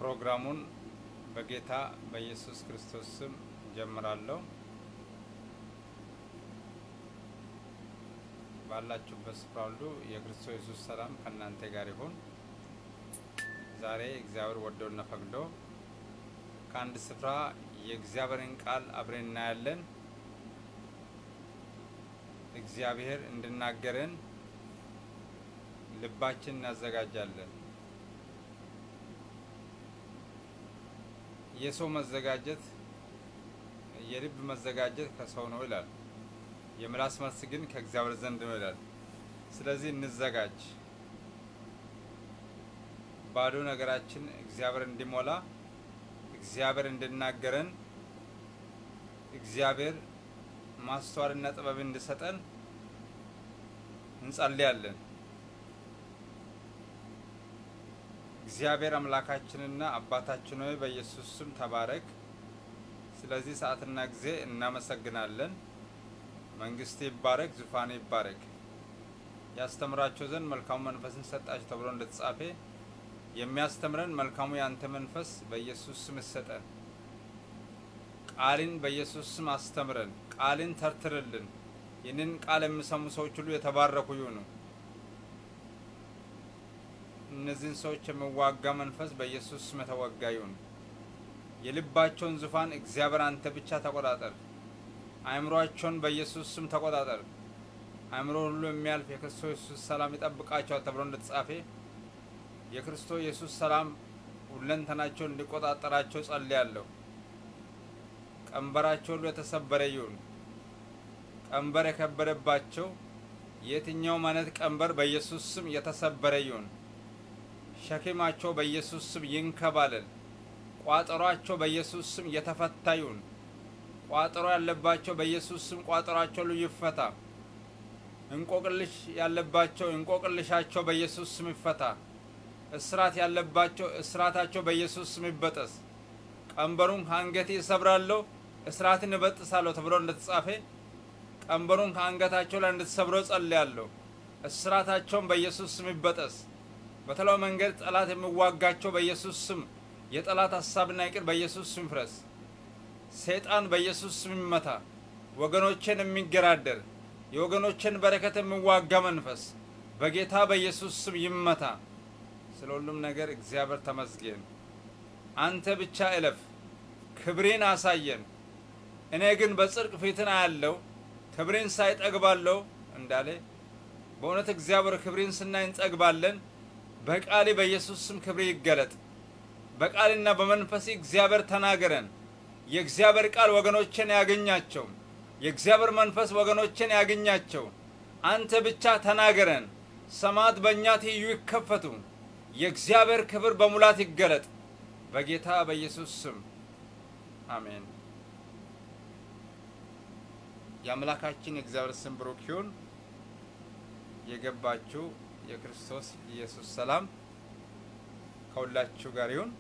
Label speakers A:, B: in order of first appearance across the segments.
A: ፕሮግራሙን በጌታ በኢየሱስ ክርስቶስ ስም ጀምራለሁ። ባላችሁበት ስፍራ ሁሉ የክርስቶስ ኢየሱስ ሰላም ከእናንተ ጋር ይሁን። ዛሬ እግዚአብሔር ወዶና ፈቅዶ ከአንድ ስፍራ የእግዚአብሔርን ቃል አብረን እናያለን። እግዚአብሔር እንድናገረን ልባችን እናዘጋጃለን። የሰው መዘጋጀት የልብ መዘጋጀት ከሰው ነው ይላል። የምላስ መልስ ግን ከእግዚአብሔር ዘንድ ነው ይላል። ስለዚህ እንዘጋጅ። ባዶ ነገራችን እግዚአብሔር እንዲሞላ፣ እግዚአብሔር እንድናገረን፣ እግዚአብሔር ማስተዋልና ጥበብ እንዲሰጠን እንጸልያለን። እግዚአብሔር አምላካችንና አባታችን ሆይ በኢየሱስ ስም ተባረክ። ስለዚህ ሰዓትና ጊዜ እናመሰግናለን። መንግስት ይባረክ፣ ዙፋን ይባረክ። ያስተምራቸው ዘንድ መልካሙ መንፈስን ሰጣቸው ተብሎ እንደተጻፈ የሚያስተምረን መልካሙ ያንተ መንፈስ በኢየሱስ ስም ይሰጠን። ቃልን በኢየሱስ ስም አስተምረን፣ ቃልን ተርትርልን። ይህንን ቃል የሚሰሙ ሰዎች ሁሉ የተባረኩ ይሁኑ። እነዚህን ሰዎች የሚዋጋ መንፈስ በኢየሱስ ስም የተወጋ ይሁን። የልባቸውን ዙፋን እግዚአብሔር አንተ ብቻ ተቆጣጠር። አእምሯቸውን በኢየሱስ ስም ተቆጣጠር። አእምሮ ሁሉ የሚያልፍ የክርስቶስ ኢየሱስ ሰላም ይጠብቃቸዋል ተብሎ እንደተጻፈ የክርስቶስ ኢየሱስ ሰላም ሁለንተናቸውን እንዲቆጣጠራቸው ጸልያለሁ። ቀንበራቸው ሁሉ የተሰበረ ይሁን። ቀንበር የከበደባቸው የትኛውም አይነት ቀንበር በኢየሱስ ስም የተሰበረ ይሁን። ሸክማቸው በኢየሱስ ስም ይንከባለል። ቋጠሯቸው በኢየሱስ ስም የተፈታ ይሁን። ቋጠሮ ያለባቸው በኢየሱስ ስም ቋጠሯቸው ሁሉ ይፈታ። እንቆቅልሽ ያለባቸው እንቆቅልሻቸው በኢየሱስ ስም ይፈታ። እስራት ያለባቸው እስራታቸው በኢየሱስ ስም ይበጠስ። ቀንበሩን ከአንገቴ እሰብራለሁ እስራትን እበጥሳለሁ ተብሎ እንደተጻፈ ቀንበሩን ከአንገታቸው ላይ እንድትሰብረው ጸልያለሁ። እስራታቸውን በኢየሱስ ስም ይበጠስ። በተለያዩ መንገድ ጠላት የሚዋጋቸው በኢየሱስ ስም የጠላት ሀሳብና ይቅር በኢየሱስ ስም ይፍረስ። ሰይጣን በኢየሱስ ስም ይመታ። ወገኖችን የሚገራደር የወገኖችን በረከት የሚዋጋ መንፈስ በጌታ በኢየሱስ ስም ይመታ። ስለ ሁሉም ነገር እግዚአብሔር ተመስገን። አንተ ብቻ እለፍ፣ ክብሬን አሳየን። እኔ ግን በጽድቅ ፊትን አያለው ክብሬን ሳይጠግባለሁ እንዳለ በእውነት እግዚአብሔር ክብሬን ስናይ እንጠግባለን። በቃሌ በኢየሱስ ስም ክብሬ ይገለጥ። በቃልና በመንፈሴ እግዚአብሔር ተናገረን። የእግዚአብሔር ቃል ወገኖችን ያገኛቸው። የእግዚአብሔር መንፈስ ወገኖችን ያገኛቸው። አንተ ብቻ ተናገረን። ሰማት በእኛ ትይዩ ይከፈቱ። የእግዚአብሔር ክብር በሙላት ይገለጥ። በጌታ በኢየሱስ ስም አሜን። የአምላካችን የእግዚአብሔር ስም ብሩክ ይሁን። የገባችሁ የክርስቶስ ኢየሱስ ሰላም ከሁላችሁ ጋር ይሁን።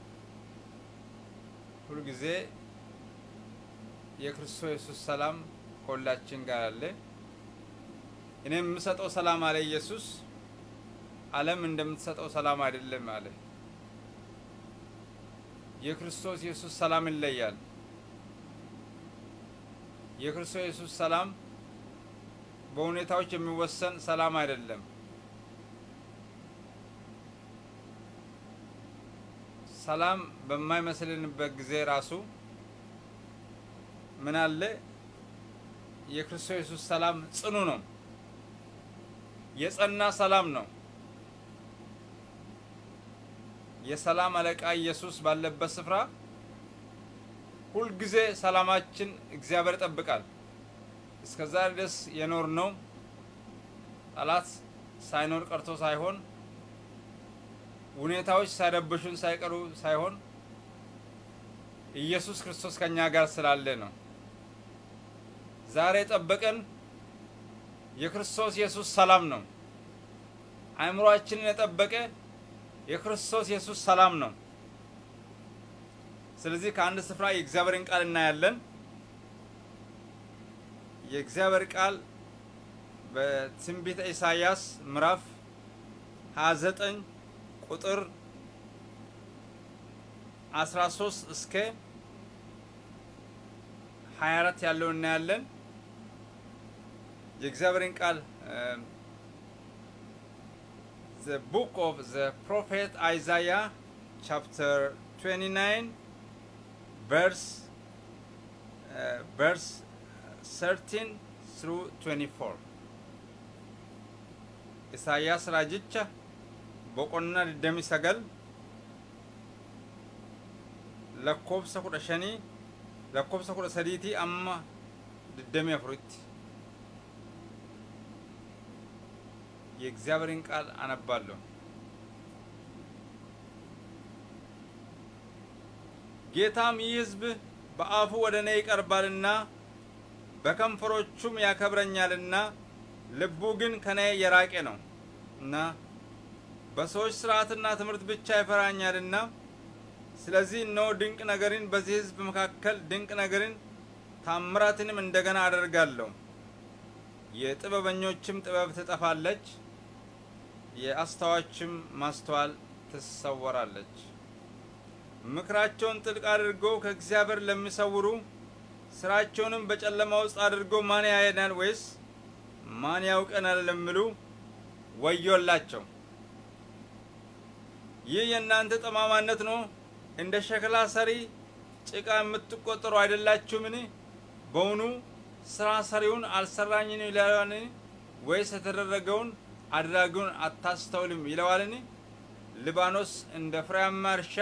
A: ሁልጊዜ የክርስቶስ ኢየሱስ ሰላም ከሁላችን ጋር አለ። እኔ የምሰጠው ሰላም አለ ኢየሱስ፣ ዓለም እንደምትሰጠው ሰላም አይደለም አለ። የክርስቶስ ኢየሱስ ሰላም ይለያል። የክርስቶስ ኢየሱስ ሰላም በሁኔታዎች የሚወሰን ሰላም አይደለም። ሰላም በማይመስልንበት ጊዜ ራሱ ምን አለ? የክርስቶስ ኢየሱስ ሰላም ጽኑ ነው፣ የጸና ሰላም ነው። የሰላም አለቃ ኢየሱስ ባለበት ስፍራ ሁልጊዜ ሰላማችን እግዚአብሔር ይጠብቃል። እስከዛ ድረስ የኖር ነው ጠላት ሳይኖር ቀርቶ ሳይሆን ሁኔታዎች ሳይረብሹን ሳይቀሩ ሳይሆን ኢየሱስ ክርስቶስ ከኛ ጋር ስላለ ነው። ዛሬ የጠበቀን የክርስቶስ ኢየሱስ ሰላም ነው። አእምሯችንን የጠበቀ የክርስቶስ ኢየሱስ ሰላም ነው። ስለዚህ ከአንድ ስፍራ የእግዚአብሔርን ቃል እናያለን። የእግዚአብሔር ቃል በትንቢተ ኢሳይያስ ምዕራፍ 29 ቁጥር 13 እስከ 24 ያለው እናያለን። የእግዚአብሔርን ቃል the book of the prophet Isaiah chapter 29 verse uh, verse 13 through 24 ኢሳያስ rajicha boqonnaa 29 lakkoofsa kudha shanii lakkoofsa kudha sadiitii amma digdamii afuritti የእግዚአብሔርን ቃል አነባለሁ። ጌታም ይህ ሕዝብ በአፉ ወደ እኔ ይቀርባልና በከንፈሮቹም ያከብረኛልና ልቡ ግን ከኔ የራቀ ነው እና በሰዎች ሥርዓትና ትምህርት ብቻ ይፈራኛልና ስለዚህ እነሆ ድንቅ ነገርን በዚህ ሕዝብ መካከል ድንቅ ነገርን ታምራትንም እንደገና አደርጋለሁ። የጥበበኞችም ጥበብ ትጠፋለች፣ የአስተዋችም ማስተዋል ትሰወራለች። ምክራቸውን ጥልቅ አድርገው ከእግዚአብሔር ለሚሰውሩ ስራቸውንም በጨለማ ውስጥ አድርገው ማን ያየናል ወይስ ማን ያውቀናል ለሚሉ ወዮላቸው። ይህ የእናንተ ጠማማነት ነው። እንደ ሸክላ ሰሪ ጭቃ የምትቆጠሩ አይደላችሁምን? በውኑ ስራ ሰሪውን አልሰራኝን ይለዋልን? ወይስ የተደረገውን አድራጊውን አታስተውልም ይለዋልን? ሊባኖስ እንደ ፍሬያማ እርሻ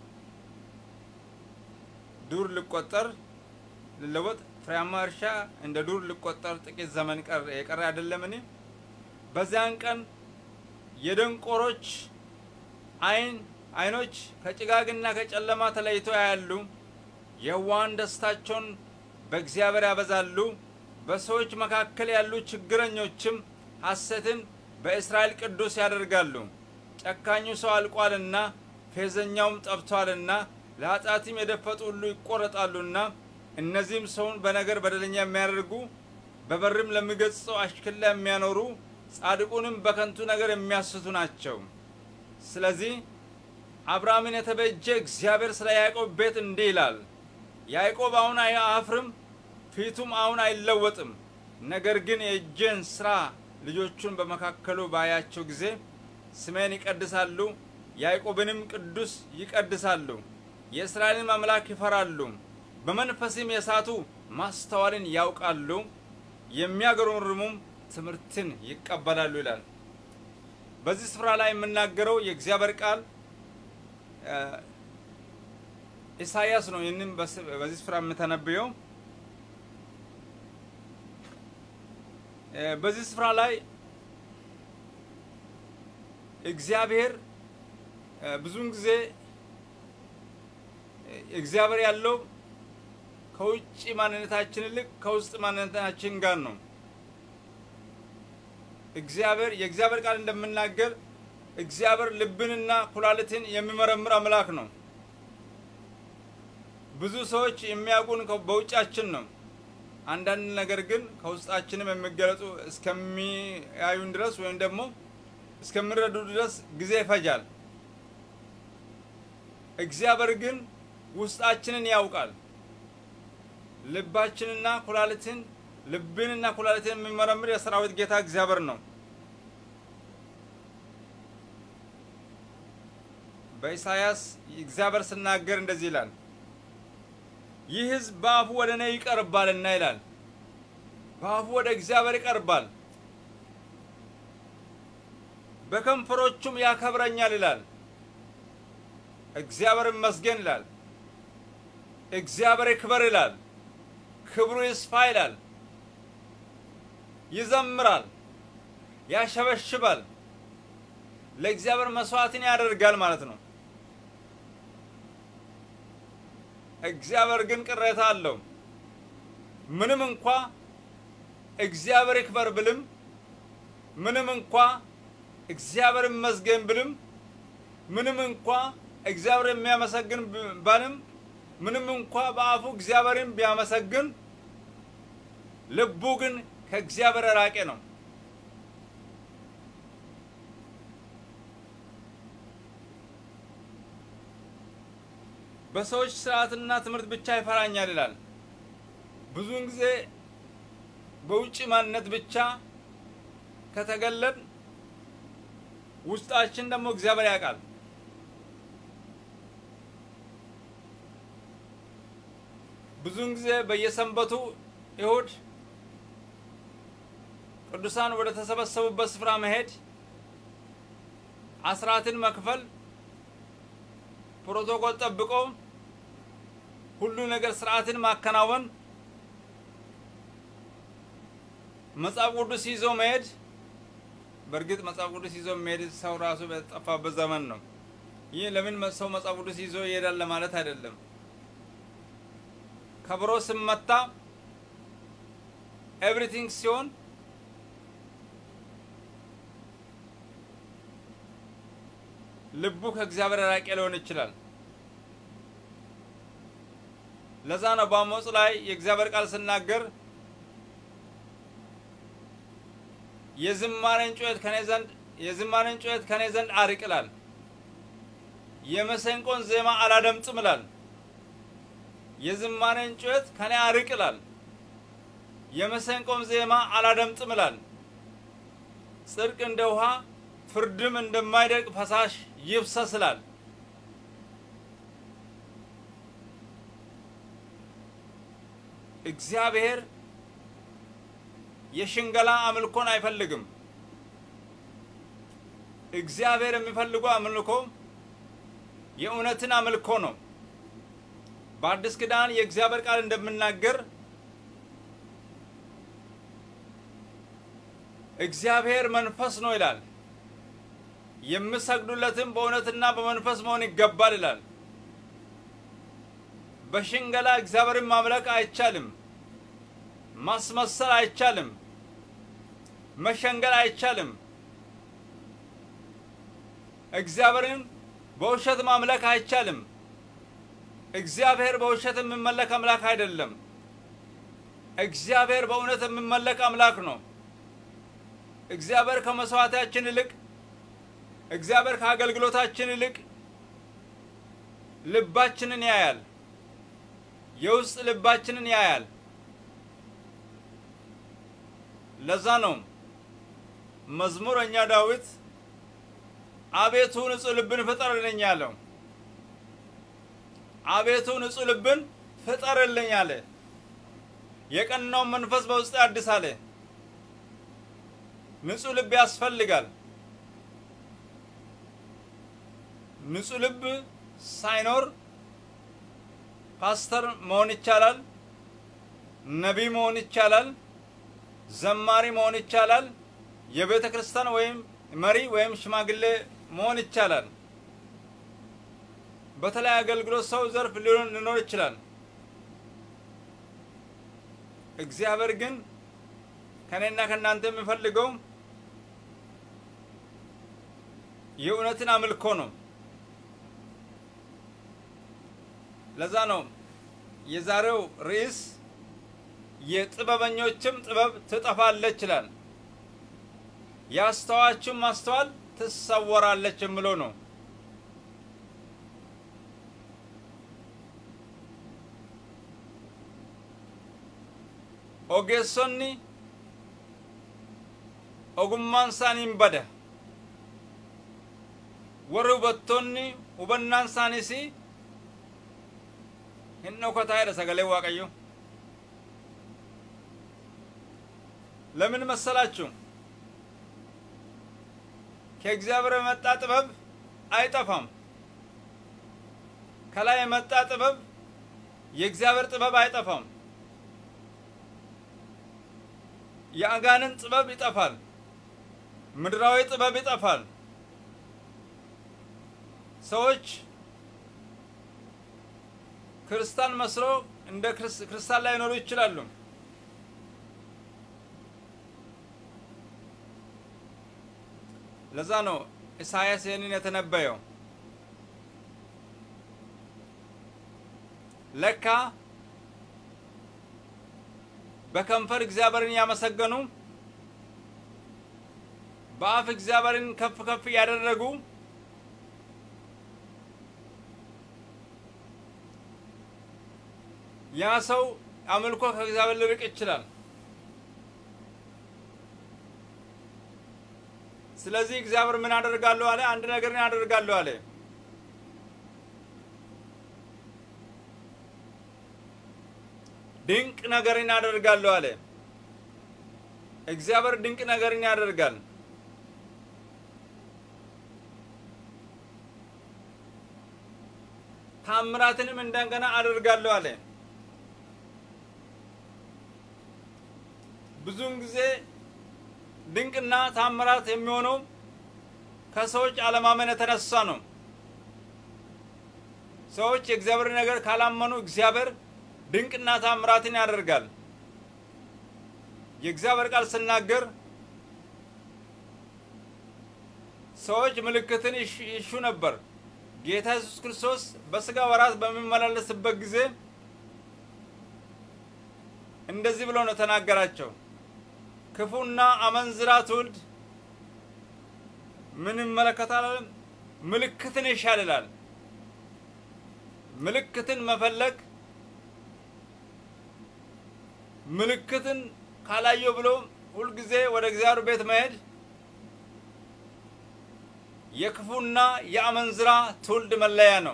A: ዱር ሊቆጠር ሊለወጥ ፍሬያማ እርሻ እንደ ዱር ሊቆጠር ጥቂት ዘመን የቀረ አይደለምን? በዚያን ቀን የደንቆሮች አይን አይኖች ከጭጋግና ከጨለማ ተለይቶ ያያሉ። የዋሃን ደስታቸውን በእግዚአብሔር ያበዛሉ። በሰዎች መካከል ያሉ ችግረኞችም ሐሰትን በእስራኤል ቅዱስ ያደርጋሉ። ጨካኙ ሰው አልቋልና ፌዘኛውም ጠፍቷልና ለኃጢአትም የደፈጡ ሁሉ ይቆረጣሉና እነዚህም ሰውን በነገር በደለኛ የሚያደርጉ በበርም ለሚገጽጸው አሽክላ የሚያኖሩ ጻድቁንም በከንቱ ነገር የሚያስቱ ናቸው። ስለዚህ አብርሃምን የተበጀ እግዚአብሔር ስለ ያዕቆብ ቤት እንዲህ ይላል፣ ያዕቆብ አሁን አያፍርም፣ ፊቱም አሁን አይለወጥም። ነገር ግን የእጄን ስራ ልጆቹን በመካከሉ ባያቸው ጊዜ ስሜን ይቀድሳሉ፣ ያዕቆብንም ቅዱስ ይቀድሳሉ፣ የእስራኤልን አምላክ ይፈራሉ፣ በመንፈስም የሳቱ ማስተዋልን ያውቃሉ፣ የሚያገረምርሙም ትምህርትን ይቀበላሉ ይላል። በዚህ ስፍራ ላይ የምናገረው የእግዚአብሔር ቃል ኢሳያስ ነው። ይህንም በዚህ ስፍራ የምተነብየው በዚህ ስፍራ ላይ እግዚአብሔር ብዙውን ጊዜ እግዚአብሔር ያለው ከውጭ ማንነታችን ይልቅ ከውስጥ ማንነታችን ጋር ነው። እግዚአብሔር የእግዚአብሔር ቃል እንደምናገር እግዚአብሔር ልብንና ኩላሊትን የሚመረምር አምላክ ነው። ብዙ ሰዎች የሚያውቁን በውጫችን ነው። አንዳንድ ነገር ግን ከውስጣችንም የሚገለጹ እስከሚያዩን ድረስ ወይም ደግሞ እስከሚረዱ ድረስ ጊዜ ይፈጃል። እግዚአብሔር ግን ውስጣችንን ያውቃል። ልባችንና ኩላሊትን ልብንና ኩላሊትን የሚመረምር የሰራዊት ጌታ እግዚአብሔር ነው። በኢሳያስ እግዚአብሔር ስናገር እንደዚህ ይላል፣ ይህ ሕዝብ በአፉ ወደ እኔ ይቀርባልና ይላል። በአፉ ወደ እግዚአብሔር ይቀርባል፣ በከንፈሮቹም ያከብረኛል ይላል። እግዚአብሔር ይመስገን ይላል። እግዚአብሔር ይክበር ይላል። ክብሩ ይስፋ ይላል። ይዘምራል፣ ያሸበሽባል፣ ለእግዚአብሔር መስዋዕትን ያደርጋል ማለት ነው። እግዚአብሔር ግን ቅሬታ አለው። ምንም እንኳ እግዚአብሔር ይክበር ብልም፣ ምንም እንኳ እግዚአብሔር ይመስገን ብልም፣ ምንም እንኳ እግዚአብሔር የሚያመሰግን ባልም፣ ምንም እንኳ በአፉ እግዚአብሔርን ቢያመሰግን ልቡ ግን ከእግዚአብሔር ራቄ ነው። በሰዎች ስርዓትና ትምህርት ብቻ ይፈራኛል ይላል። ብዙውን ጊዜ በውጭ ማንነት ብቻ ከተገለጥ ውስጣችን ደግሞ እግዚአብሔር ያውቃል። ብዙውን ጊዜ በየሰንበቱ እሁድ ቅዱሳን ወደ ተሰበሰቡበት ስፍራ መሄድ፣ አስራትን መክፈል፣ ፕሮቶኮል ጠብቆ ሁሉ ነገር ስርዓትን ማከናወን፣ መጽሐፍ ቅዱስ ይዞ መሄድ። በእርግጥ መጽሐፍ ቅዱስ ይዞ መሄድ ሰው ራሱ በጠፋበት ዘመን ነው። ይህ ለምን ሰው መጽሐፍ ቅዱስ ይዞ ይሄዳል ለማለት አይደለም። ከበሮ ስመታ ኤቭሪቲንግ ሲሆን ልቡ ከእግዚአብሔር ራቄ ሊሆን ይችላል። ለዛ ነው በአሞጽ ላይ የእግዚአብሔር ቃል ስናገር የዝማሬን ጩኸት ከኔ ዘንድ የዝማሬን ጩኸት ከኔ ዘንድ አርቅ ይላል። የመሰንቆን ዜማ አላደምጥም ይላል። የዝማሬን ጩኸት ከኔ አርቅ ይላል። የመሰንቆም ዜማ አላደምጥም ይላል። ጽድቅ እንደ ውሃ ፍርድም እንደማይደርቅ ፈሳሽ ይፍሰስ ይላል። እግዚአብሔር የሽንገላ አምልኮን አይፈልግም። እግዚአብሔር የሚፈልገው አምልኮ የእውነትን አምልኮ ነው። በአዲስ ኪዳን የእግዚአብሔር ቃል እንደምናገር እግዚአብሔር መንፈስ ነው ይላል። የምሰግዱለትም በእውነትና በመንፈስ መሆን ይገባል ይላል። በሽንገላ እግዚአብሔርን ማምለክ አይቻልም። ማስመሰል አይቻልም። መሸንገል አይቻልም። እግዚአብሔርን በውሸት ማምለክ አይቻልም። እግዚአብሔር በውሸት የሚመለክ አምላክ አይደለም። እግዚአብሔር በእውነት የሚመለክ አምላክ ነው። እግዚአብሔር ከመስዋዕታችን ይልቅ እግዚአብሔር ከአገልግሎታችን ይልቅ ልባችንን ያያል። የውስጥ ልባችንን ያያል። ለዛ ነው መዝሙረኛ ዳዊት አቤቱ ንጹሕ ልብን ፍጠርልኝ ያለው። አቤቱ ንጹሕ ልብን ፍጠርልኝ አለ። የቀናውን መንፈስ በውስጥ አዲስ አለ። ንጹሕ ልብ ያስፈልጋል። ንጹሕ ልብ ሳይኖር ፓስተር መሆን ይቻላል፣ ነቢይ መሆን ይቻላል፣ ዘማሪ መሆን ይቻላል፣ የቤተ ክርስቲያን ወይም መሪ ወይም ሽማግሌ መሆን ይቻላል። በተለያየ አገልግሎት ሰው ዘርፍ ሊኖር ይችላል። እግዚአብሔር ግን ከኔና ከእናንተ የሚፈልገው የእውነትን አምልኮ ነው። ለዛ ነው የዛሬው ርዕስ የጥበበኞችም ጥበብ ትጠፋለች ይላል፣ የአስተዋችም ማስተዋል ትሰወራለች የምለው ነው። ogeessonni ogummaan isaanii hin bada warri hubattoonni hubannaan isaaniis hin dhokataa jedha sagalee waaqayyo ለምን መሰላችሁ? ከእግዚአብሔር የመጣ ጥበብ አይጠፋም። ከላይ የመጣ ጥበብ የእግዚአብሔር ጥበብ አይጠፋም። የአጋንን ጥበብ ይጠፋል። ምድራዊ ጥበብ ይጠፋል። ሰዎች ክርስቲያን መስሎ እንደ ክርስቲያን ላይኖሩ ይችላሉ። ለዛ ነው ኢሳያስ ይህንን የተነበየው። ለካ በከንፈር እግዚአብሔርን ያመሰገኑ በአፍ እግዚአብሔርን ከፍ ከፍ ያደረጉ ያ ሰው አምልኮ ከእግዚአብሔር ሊርቅ ይችላል። ስለዚህ እግዚአብሔር ምን አደርጋለሁ አለ? አንድ ነገርን አደርጋለሁ አለ። ድንቅ ነገርን አደርጋለሁ አለ። እግዚአብሔር ድንቅ ነገርን ያደርጋል። ታምራትንም እንደገና አደርጋለሁ አለ። ብዙውን ጊዜ ድንቅና ታምራት የሚሆነው ከሰዎች አለማመን የተነሳ ነው። ሰዎች የእግዚአብሔር ነገር ካላመኑ እግዚአብሔር ድንቅና ታምራትን ያደርጋል። የእግዚአብሔር ቃል ስናገር ሰዎች ምልክትን ይሹ ነበር። ጌታ ኢየሱስ ክርስቶስ በስጋ ወራት በሚመላለስበት ጊዜ እንደዚህ ብሎ ነው ተናገራቸው። ክፉና አመንዝራ ትውልድ ምን ይመለከታል? ምልክትን ይሻል ይላል። ምልክትን መፈለግ ምልክትን ካላየው ብሎ ሁልጊዜ ወደ እግዚአብሔር ቤት መሄድ የክፉና የአመንዝራ ትውልድ መለያ ነው።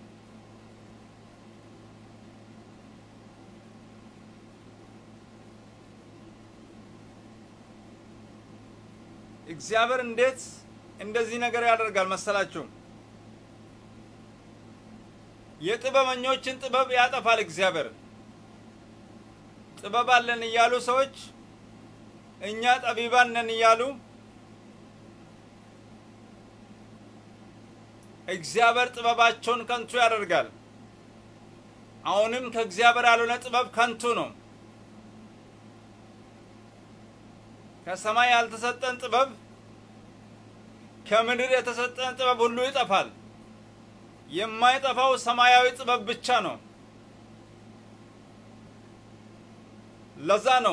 A: እግዚአብሔር እንዴት እንደዚህ ነገር ያደርጋል መሰላችሁ? የጥበበኞችን ጥበብ ያጠፋል እግዚአብሔር። ጥበብ አለን እያሉ ሰዎች እኛ ጠቢባን ነን እያሉ እግዚአብሔር ጥበባቸውን ከንቱ ያደርጋል። አሁንም ከእግዚአብሔር ያልሆነ ጥበብ ከንቱ ነው። ከሰማይ ያልተሰጠን ጥበብ ከምድር የተሰጠን ጥበብ ሁሉ ይጠፋል። የማይጠፋው ሰማያዊ ጥበብ ብቻ ነው። ለዛ ነው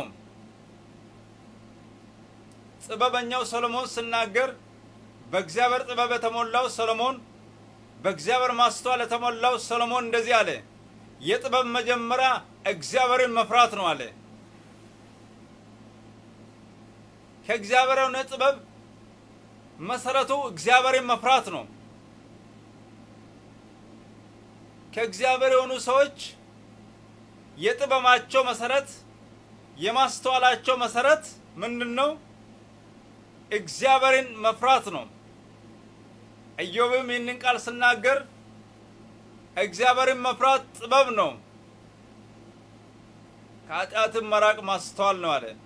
A: ጥበበኛው ሰሎሞን ሲናገር በእግዚአብሔር ጥበብ የተሞላው ሰሎሞን በእግዚአብሔር ማስተዋል የተሞላው ሰሎሞን እንደዚህ አለ፣ የጥበብ መጀመሪያ እግዚአብሔርን መፍራት ነው አለ። ከእግዚአብሔር የሆነ ጥበብ መሰረቱ እግዚአብሔርን መፍራት ነው። ከእግዚአብሔር የሆኑ ሰዎች የጥበባቸው መሰረት የማስተዋላቸው መሰረት ምንድን ነው? እግዚአብሔርን መፍራት ነው። ኢዮብም ይህንን ቃል ስናገር እግዚአብሔርን መፍራት ጥበብ ነው፣ ከኃጢአትም መራቅ ማስተዋል ነው አለ።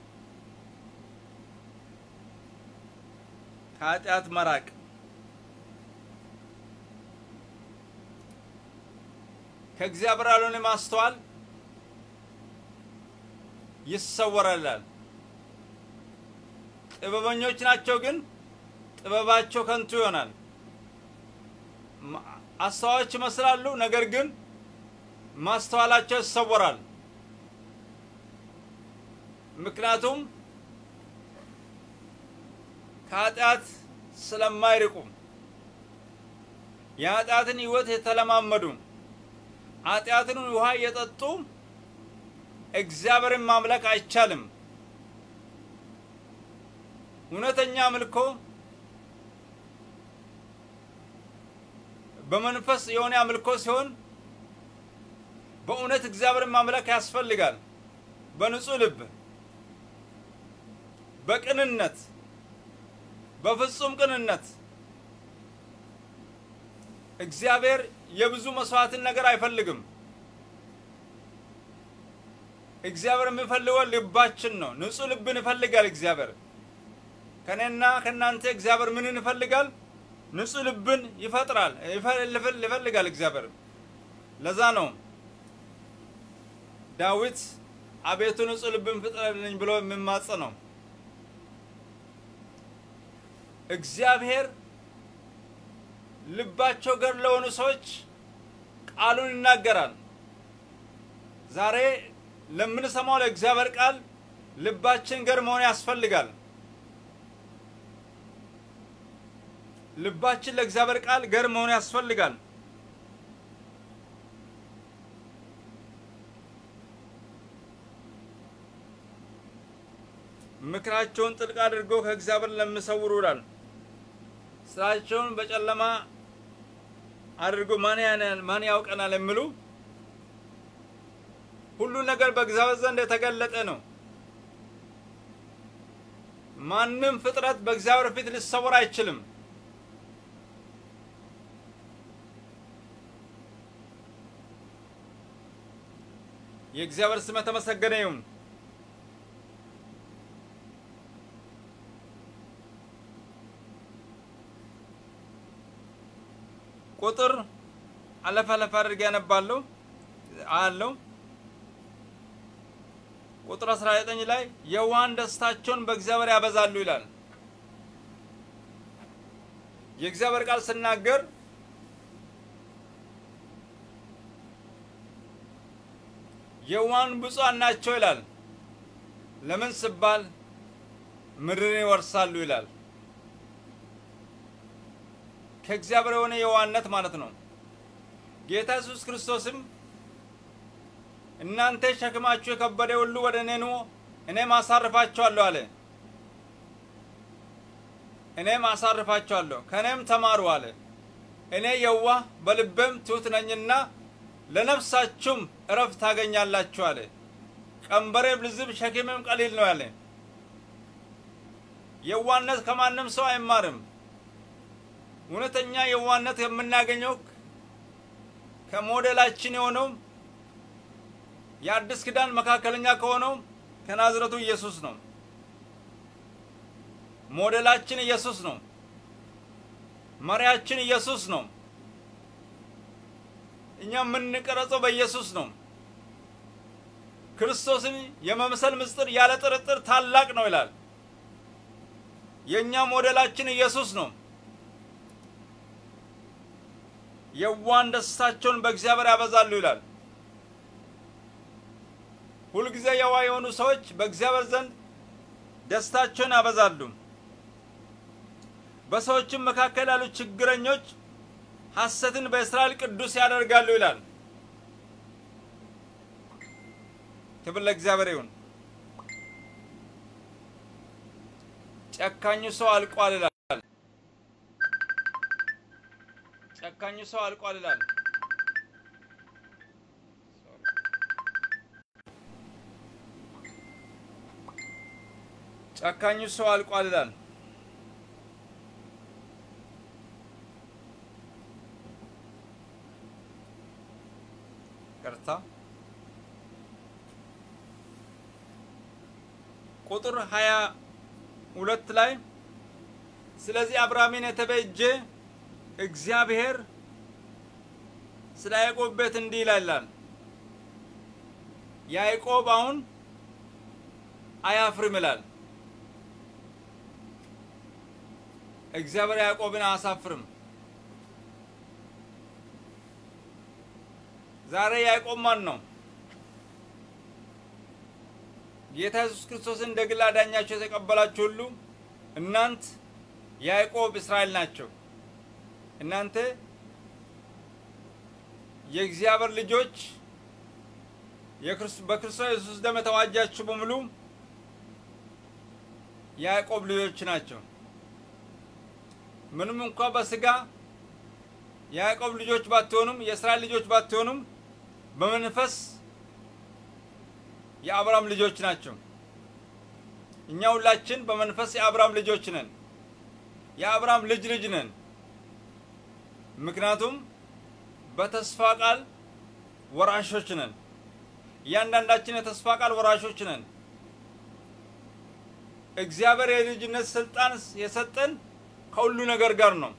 A: ከኃጢአት መራቅ ከእግዚአብሔር ያልሆነ ማስተዋል ይሰወራላል። ጥበበኞች ናቸው፣ ግን ጥበባቸው ከንቱ ይሆናል። አስተዋዮች ይመስላሉ፣ ነገር ግን ማስተዋላቸው ይሰወራል። ምክንያቱም ከኃጢአት ስለማይርቁ የኃጢአትን ሕይወት የተለማመዱ ኃጢአትን ውሃ እየጠጡ እግዚአብሔርን ማምለክ አይቻልም። እውነተኛ አምልኮ በመንፈስ የሆነ አምልኮ ሲሆን በእውነት እግዚአብሔርን ማምለክ ያስፈልጋል። በንጹህ ልብ፣ በቅንነት፣ በፍጹም ቅንነት እግዚአብሔር የብዙ መስዋዕትን ነገር አይፈልግም። እግዚአብሔር የሚፈልገው ልባችን ነው። ንጹህ ልብን ይፈልጋል እግዚአብሔር። ከኔና ከእናንተ እግዚአብሔር ምንን ይፈልጋል? ንጹህ ልብን ይፈጥራል ይፈልጋል እግዚአብሔር። ለዛ ነው ዳዊት አቤቱ ንጹህ ልብን ፍጠርልኝ ብሎ የሚማጸነው። እግዚአብሔር ልባቸው ገር ለሆኑ ሰዎች ቃሉን ይናገራል። ዛሬ ለምንሰማው ለእግዚአብሔር ቃል ልባችን ገር መሆን ያስፈልጋል። ልባችን ለእግዚአብሔር ቃል ገር መሆን ያስፈልጋል። ምክራቸውን ጥልቅ አድርገው ከእግዚአብሔር ለሚሰውሩ ይላል። ስራቸውን በጨለማ አድርጎ ማን ያናል ማን ያውቀናል የሚሉ ሁሉ ነገር በእግዚአብሔር ዘንድ የተገለጠ ነው። ማንም ፍጥረት በእግዚአብሔር ፊት ሊሰወር አይችልም። የእግዚአብሔር ስም የተመሰገነ ይሁን። ቁጥር አለፍ አለፍ አድርጌ ያነባለሁ አለው። ቁጥር 19 ላይ የዋሃን ደስታቸውን በእግዚአብሔር ያበዛሉ ይላል። የእግዚአብሔር ቃል ስናገር የዋሃን ብፁዓን ናቸው ይላል። ለምን ስባል ምድርን ይወርሳሉ ይላል። ከእግዚአብሔር የሆነ የዋህነት ማለት ነው። ጌታ ኢየሱስ ክርስቶስም እናንተ ሸክማችሁ የከበደ ሁሉ ወደ እኔ ኑ እኔም አሳርፋችኋለሁ አለ። እኔም አሳርፋችኋለሁ ከእኔም ተማሩ አለ። እኔ የዋህ በልቤም ትሑት ነኝና ለነፍሳችሁም እረፍት ታገኛላችሁ አለ። ቀንበሬም ልዝብ ሸክሜም ቀሊል ነው ያለ። የዋህነት ከማንም ሰው አይማርም። እውነተኛ የዋህነት የምናገኘው ከሞዴላችን የሆነው የአዲስ ኪዳን መካከለኛ ከሆነው ከናዝረቱ ኢየሱስ ነው። ሞዴላችን ኢየሱስ ነው። መሪያችን ኢየሱስ ነው። እኛ የምንቀረጸው በኢየሱስ ነው። ክርስቶስን የመምሰል ምስጢር ያለ ጥርጥር ታላቅ ነው ይላል። የእኛ ሞዴላችን ኢየሱስ ነው። የዋሃን ደስታቸውን በእግዚአብሔር ያበዛሉ ይላል። ሁልጊዜ የዋህ የሆኑ ሰዎች በእግዚአብሔር ዘንድ ደስታቸውን ያበዛሉ። በሰዎችም መካከል ያሉ ችግረኞች ሐሰትን በእስራኤል ቅዱስ ያደርጋሉ ይላል። ክብር ለእግዚአብሔር ይሁን። ጨካኙ ሰው አልቋል ይላል። ጨካኙ ሰው አልቋል ይላል። ጨካኙ ሰው አልቋል ይላል። ቅርታ ቁጥር ሀያ ሁለት ላይ ስለዚህ አብርሃምን የተቤጀ እግዚአብሔር ስለ ያዕቆብ ቤት እንዲህ ይላል። ያዕቆብ አሁን አያፍርም ይላል። እግዚአብሔር ያዕቆብን አያሳፍርም። ዛሬ ያዕቆብ ማን ነው? ጌታ ኢየሱስ ክርስቶስን እንደ ግል አዳኛቸው የተቀበላችሁ ሁሉ እናንት ያዕቆብ እስራኤል ናቸው። እናንተ የእግዚአብሔር ልጆች በክርስቶስ ኢየሱስ ደም የተዋጃችሁ በሙሉ ያዕቆብ ልጆች ናቸው። ምንም እንኳ በስጋ የያዕቆብ ልጆች ባትሆኑም የእስራኤል ልጆች ባትሆኑም በመንፈስ የአብርሃም ልጆች ናቸው። እኛ ሁላችን በመንፈስ የአብርሃም ልጆች ነን። የአብርሃም ልጅ ልጅ ነን። ምክንያቱም በተስፋ ቃል ወራሾች ነን። እያንዳንዳችን የተስፋ ቃል ወራሾች ነን። እግዚአብሔር የልጅነት ስልጣን የሰጠን ከሁሉ ነገር ጋር ነው።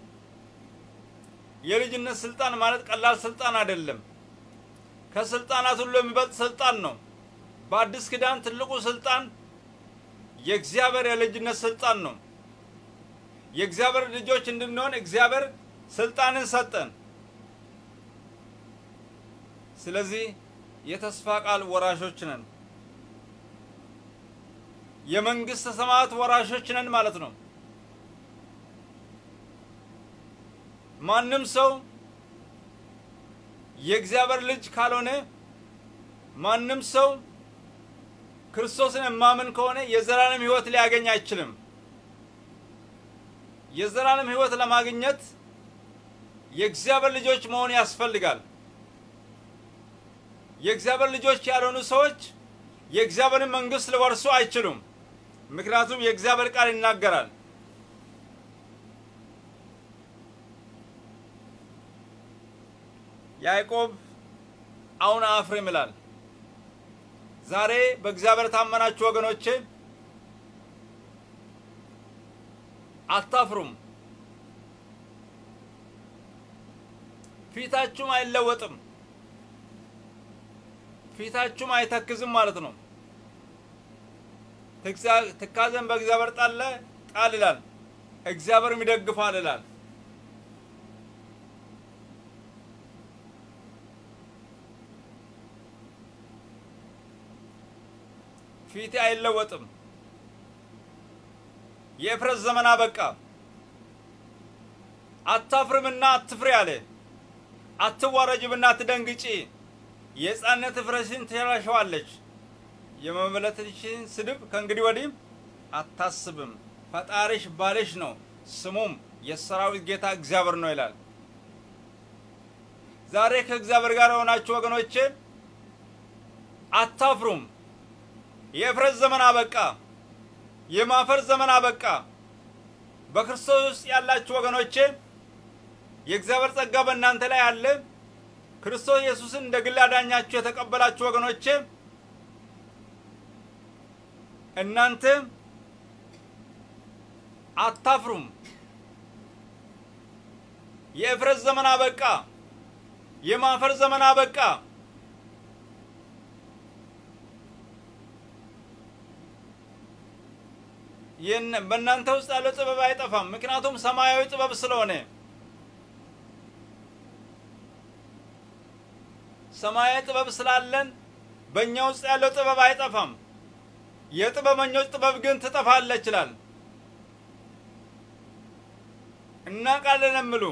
A: የልጅነት ስልጣን ማለት ቀላል ስልጣን አይደለም። ከስልጣናት ሁሉ የሚበልጥ ስልጣን ነው። በአዲስ ኪዳን ትልቁ ስልጣን የእግዚአብሔር የልጅነት ስልጣን ነው። የእግዚአብሔር ልጆች እንድንሆን እግዚአብሔር ስልጣንን ሰጠን። ስለዚህ የተስፋ ቃል ወራሾች ነን። የመንግስተ ሰማያት ወራሾች ነን ማለት ነው። ማንም ሰው የእግዚአብሔር ልጅ ካልሆነ ማንም ሰው ክርስቶስን የማምን ከሆነ የዘላለም ሕይወት ሊያገኝ አይችልም። የዘላለም ሕይወት ለማግኘት የእግዚአብሔር ልጆች መሆን ያስፈልጋል። የእግዚአብሔር ልጆች ያልሆኑ ሰዎች የእግዚአብሔርን መንግሥት ሊወርሱ አይችሉም። ምክንያቱም የእግዚአብሔር ቃል ይናገራል። ያዕቆብ አሁን አፍርም ይላል። ዛሬ በእግዚአብሔር ታመናችሁ ወገኖቼ አታፍሩም። ፊታችሁም አይለወጥም። ፊታችሁም አይተክዝም ማለት ነው። ትካዘን በእግዚአብሔር ጣለ ጣል ይላል፣ እግዚአብሔርም ይደግፋል ይላል። ፊቴ አይለወጥም። የእፍረት ዘመን አበቃ። አታፍርምና አትፍሪ አለ። አትዋረጅምና አትደንግጪ። የሕፃንነት እፍረትሽን ትሸራሸዋለች። የመመለትሽን ስድብ ከእንግዲህ ወዲህ አታስብም። ፈጣሪሽ ባልሽ ነው፣ ስሙም የሰራዊት ጌታ እግዚአብሔር ነው ይላል። ዛሬ ከእግዚአብሔር ጋር የሆናችሁ ወገኖቼ አታፍሩም። የእፍረት ዘመን አበቃ። የማፈር ዘመን አበቃ። በክርስቶስ ውስጥ ያላችሁ ወገኖቼ የእግዚአብሔር ጸጋ በእናንተ ላይ አለ። ክርስቶስ ኢየሱስን እንደ ግል አዳኛችሁ የተቀበላችሁ ወገኖቼ እናንተ አታፍሩም። የእፍረት ዘመን አበቃ። የማፈር ዘመን አበቃ። ይህን በእናንተ ውስጥ ያለው ጥበብ አይጠፋም። ምክንያቱም ሰማያዊ ጥበብ ስለሆነ ሰማያዊ ጥበብ ስላለን በእኛ ውስጥ ያለው ጥበብ አይጠፋም። የጥበበኞች ጥበብ ግን ትጠፋለች ይላል። እናውቃለን የሚሉ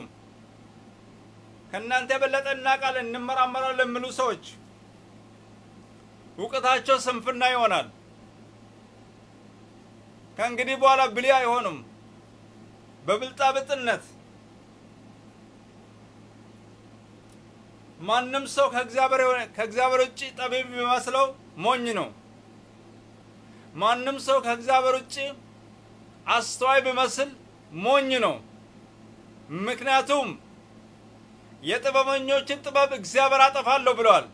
A: ከእናንተ የበለጠ እናውቃለን እንመራመራለን የሚሉ ሰዎች እውቀታቸው ስንፍና ይሆናል። ከእንግዲህ በኋላ ብልህ አይሆኑም። በብልጣብጥነት ማንም ሰው ከእግዚአብሔር ውጭ ጠቢብ ቢመስለው ሞኝ ነው። ማንም ሰው ከእግዚአብሔር ውጭ አስተዋይ ቢመስል ሞኝ ነው። ምክንያቱም የጥበበኞችን ጥበብ እግዚአብሔር አጠፋለሁ ብለዋል።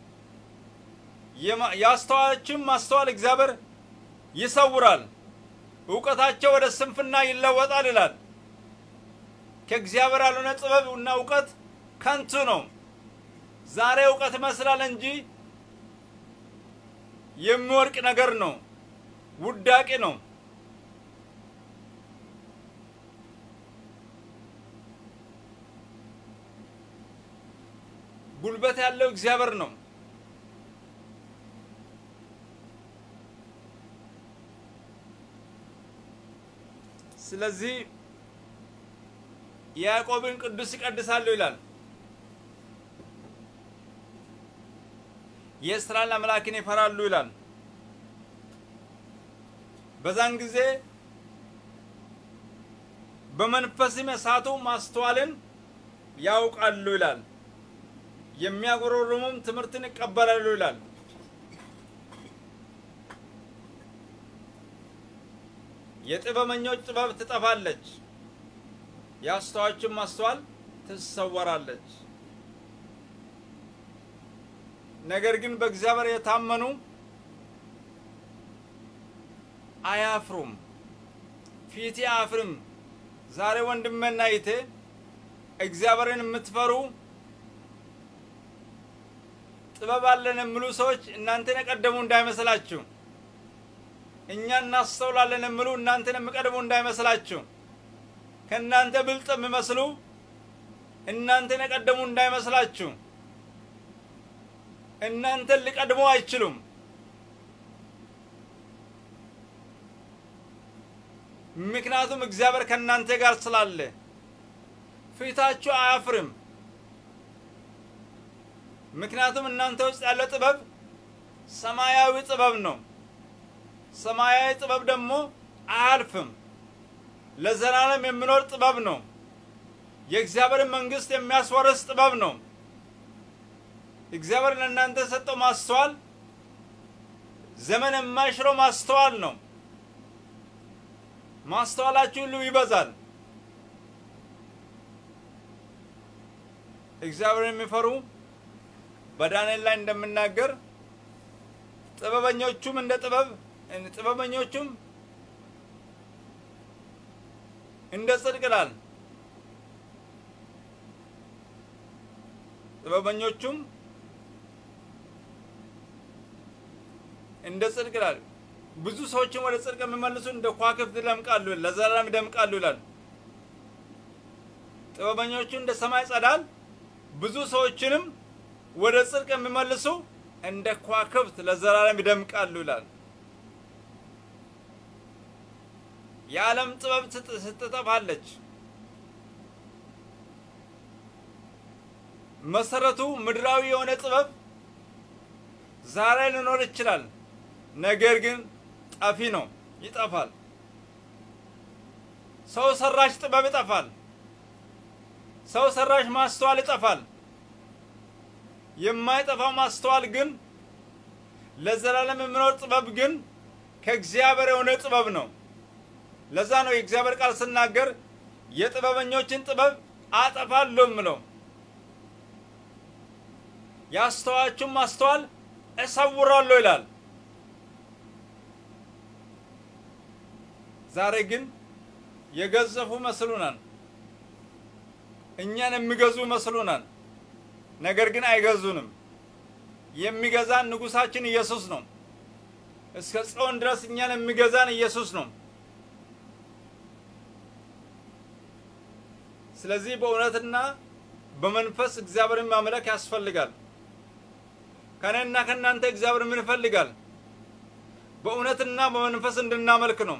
A: የአስተዋዮችን ማስተዋል እግዚአብሔር ይሰውራል። እውቀታቸው ወደ ስንፍና ይለወጣል ይላል። ከእግዚአብሔር ያልሆነ ጥበብ እና እውቀት ከንቱ ነው። ዛሬ እውቀት ይመስላል እንጂ የሚወድቅ ነገር ነው፣ ውዳቂ ነው። ጉልበት ያለው እግዚአብሔር ነው። ስለዚህ ያዕቆብን ቅዱስ ይቀድሳሉ ይላል። የእስራኤል አምላክን ይፈራሉ ይላል። በዛን ጊዜ በመንፈስም የሳቱ ማስተዋልን ያውቃሉ ይላል። የሚያጎረርሙም ትምህርትን ይቀበላሉ ይላል። የጥበበኞች ጥበብ ትጠፋለች፣ የአስተዋዮችን ማስተዋል ትሰወራለች። ነገር ግን በእግዚአብሔር የታመኑ አያፍሩም። ፊቴ አያፍርም። ዛሬ ወንድሜና እህቴ እግዚአብሔርን የምትፈሩ ጥበብ አለን የሚሉ ሰዎች እናንተን የቀደሙ እንዳይመስላችሁ። እኛ እናስተውላለን የሚሉ እናንተን የሚቀድሙ እንዳይመስላችሁ። ከእናንተ ብልጥ የሚመስሉ እናንተን የቀደሙ እንዳይመስላችሁ። እናንተን ሊቀድሙ አይችሉም። ምክንያቱም እግዚአብሔር ከእናንተ ጋር ስላለ ፊታችሁ አያፍርም። ምክንያቱም እናንተ ውስጥ ያለ ጥበብ ሰማያዊ ጥበብ ነው። ሰማያዊ ጥበብ ደግሞ አያልፍም፣ ለዘላለም የሚኖር ጥበብ ነው። የእግዚአብሔርን መንግስት የሚያስወርስ ጥበብ ነው። እግዚአብሔር ለእናንተ የሰጠው ማስተዋል ዘመን የማይሽረው ማስተዋል ነው። ማስተዋላችሁ ሁሉ ይበዛል። እግዚአብሔር የሚፈሩ በዳንኤል ላይ እንደምናገር ጥበበኞቹም እንደ ጥበብ ጥበበኞቹም እንደ ጽድቅ ይላል። ጥበበኞቹም እንደ ጽድቅ ይላል። ብዙ ሰዎችን ወደ ጽድቅ የሚመልሱ እንደ ከዋክብት ይደምቃሉ፣ ለዘላለም ይደምቃሉ ይላል። ጥበበኞቹ እንደ ሰማይ ጸዳል፣ ብዙ ሰዎችንም ወደ ጽድቅ የሚመልሱ እንደ ከዋክብት ለዘላለም ይደምቃሉ ይላል። የዓለም ጥበብ ስትጠፋለች፣ መሰረቱ ምድራዊ የሆነ ጥበብ ዛሬ ሊኖር ይችላል። ነገር ግን ጠፊ ነው፣ ይጠፋል። ሰው ሰራሽ ጥበብ ይጠፋል። ሰው ሰራሽ ማስተዋል ይጠፋል። የማይጠፋው ማስተዋል ግን ለዘላለም የሚኖር ጥበብ ግን ከእግዚአብሔር የሆነ ጥበብ ነው። ለዛ ነው የእግዚአብሔር ቃል ስናገር የጥበበኞችን ጥበብ አጠፋለሁ የምለው የአስተዋዮችን ማስተዋል እሰውራለሁ ይላል። ዛሬ ግን የገዘፉ መስሉናል። እኛን የሚገዙ መስሉናል። ነገር ግን አይገዙንም። የሚገዛን ንጉሳችን ኢየሱስ ነው። እስከ ጽዮን ድረስ እኛን የሚገዛን ኢየሱስ ነው። ስለዚህ በእውነትና በመንፈስ እግዚአብሔርን ማምለክ ያስፈልጋል። ከእኔና ከእናንተ እግዚአብሔር ምን ይፈልጋል? በእውነትና በመንፈስ እንድናመልክ ነው።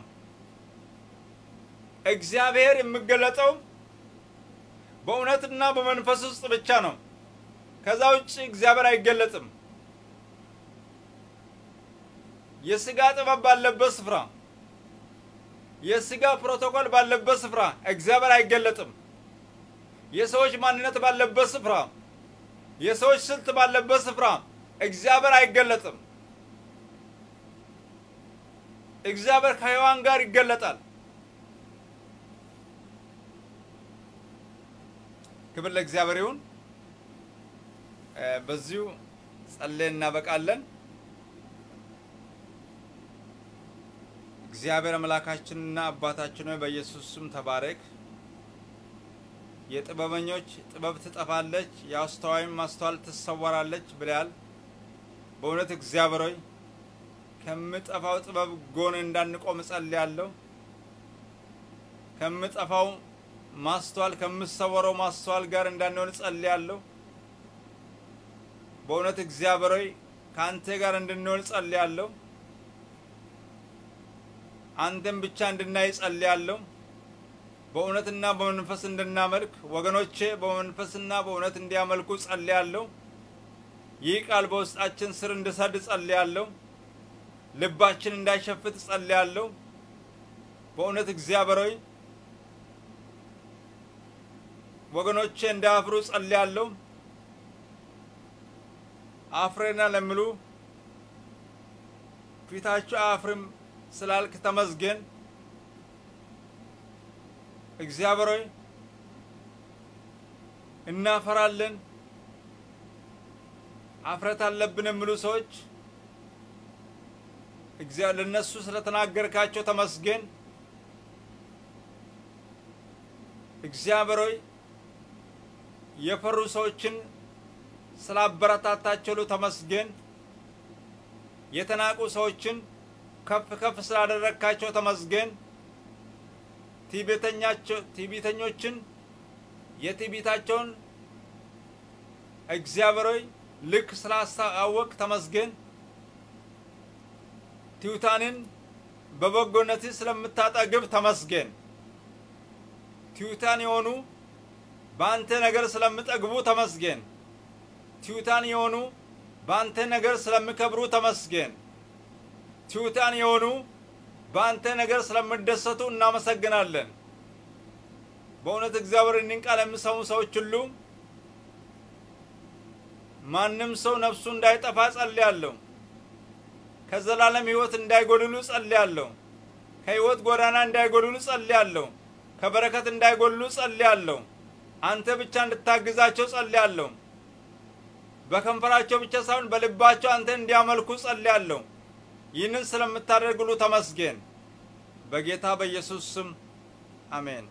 A: እግዚአብሔር የሚገለጠው በእውነትና በመንፈስ ውስጥ ብቻ ነው። ከዛ ውጭ እግዚአብሔር አይገለጥም። የስጋ ጥበብ ባለበት ስፍራ፣ የስጋ ፕሮቶኮል ባለበት ስፍራ እግዚአብሔር አይገለጥም። የሰዎች ማንነት ባለበት ስፍራ፣ የሰዎች ስልት ባለበት ስፍራ እግዚአብሔር አይገለጥም። እግዚአብሔር ከሔዋን ጋር ይገለጣል። ክብር ለእግዚአብሔር ይሁን። በዚሁ ጸልየን እናበቃለን። እግዚአብሔር አምላካችንና አባታችን ሆይ በኢየሱስ ስም ተባረክ። የጥበበኞች ጥበብ ትጠፋለች፣ የአስተዋይም ማስተዋል ትሰወራለች ብለያል። በእውነት እግዚአብሔር ሆይ ከምጠፋው ጥበብ ጎን እንዳንቆም እጸልያለሁ። ከምጠፋው ማስተዋል ከምሰወረው ማስተዋል ጋር እንዳንሆን እጸልያለሁ። በእውነት እግዚአብሔር ሆይ ከአንተ ጋር እንድንሆን ጸልያለሁ። አንተን ብቻ እንድናይ ጸልያለሁ። በእውነትና በመንፈስ እንድናመልክ ወገኖቼ በመንፈስና በእውነት እንዲያመልኩ ጸልያለሁ። ይህ ቃል በውስጣችን ስር እንድሰድ ጸልያለሁ። ልባችን እንዳይሸፍት ጸልያለሁ። በእውነት እግዚአብሔር ሆይ ወገኖቼ እንዳያፍሩ ጸልያለሁ። አፍሬና ለሚሉ ፊታችሁ አያፍርም ስላልክ ተመስገን። እግዚአብሔር ሆይ እናፈራለን፣ አፍረት አለብን የሚሉ ሰዎች እግዚአብሔር ለነሱ ስለተናገርካቸው ተመስገን። እግዚአብሔር ሆይ የፈሩ ሰዎችን ስላበረታታቸው ተመስገን። የተናቁ ሰዎችን ከፍ ከፍ ስላደረግካቸው ተመስገን። ትዕቢተኞችን የትዕቢታቸውን እግዚአብሔር ሆይ ልክ ስላስታወቅ ተመስገን። ትሑታንን በበጎነት ስለምታጠግብ ተመስገን። ትሑታን የሆኑ በአንተ ነገር ስለምጠግቡ ተመስገን። ትሑታን የሆኑ በአንተ ነገር ስለሚከብሩ ተመስገን። ትሑታን የሆኑ በአንተ ነገር ስለምደሰቱ እናመሰግናለን። በእውነት እግዚአብሔር እኒን ቃል የሚሰሙ ሰዎች ሁሉ ማንም ሰው ነፍሱ እንዳይጠፋ ጸልያለሁ። ከዘላለም ሕይወት እንዳይጎድሉ ጸልያለሁ። ከሕይወት ጎዳና እንዳይጎድሉ ጸልያለሁ። ከበረከት እንዳይጎድሉ ጸልያለሁ። አንተ ብቻ እንድታግዛቸው ጸልያለሁ። በከንፈራቸው ብቻ ሳይሆን በልባቸው አንተ እንዲያመልኩ ጸልያለሁ። ይህንን ስለምታደርግሉ ተመስገን። በጌታ በኢየሱስ ስም አሜን።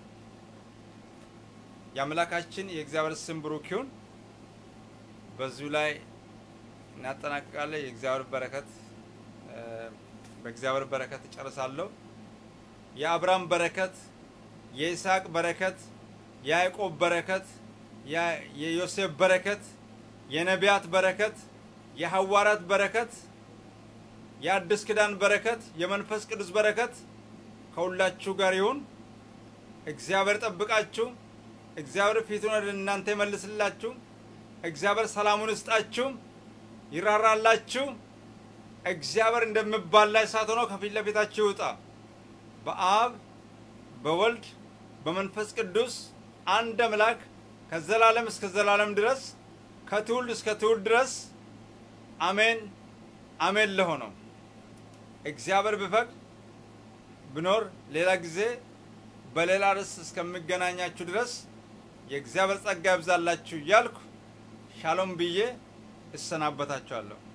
A: የአምላካችን የእግዚአብሔር ስም ብሩክ ይሁን። በዚሁ ላይ እናጠናቅቃለን። የእግዚአብሔር በረከት በእግዚአብሔር በረከት እጨርሳለሁ። የአብርሃም በረከት፣ የይስሐቅ በረከት፣ የያዕቆብ በረከት፣ የዮሴፍ በረከት፣ የነቢያት በረከት፣ የሐዋርያት በረከት፣ የአዲስ ኪዳን በረከት፣ የመንፈስ ቅዱስ በረከት ከሁላችሁ ጋር ይሁን። እግዚአብሔር ጠብቃችሁ። እግዚአብሔር ፊቱን ወደ እናንተ ይመልስላችሁ። እግዚአብሔር ሰላሙን ይስጣችሁ፣ ይራራላችሁ። እግዚአብሔር እንደሚባላ እሳት ሆኖ ከፊት ለፊታችሁ ይውጣ። በአብ በወልድ በመንፈስ ቅዱስ አንድ አምላክ ከዘላለም እስከ ዘላለም ድረስ ከትውልድ እስከ ትውልድ ድረስ አሜን አሜን ለሆነው እግዚአብሔር ቢፈቅድ ብኖር ሌላ ጊዜ በሌላ ርዕስ እስከሚገናኛችሁ ድረስ የእግዚአብሔር ጸጋ ይብዛላችሁ እያልኩ ሻሎም ብዬ እሰናበታችኋለሁ።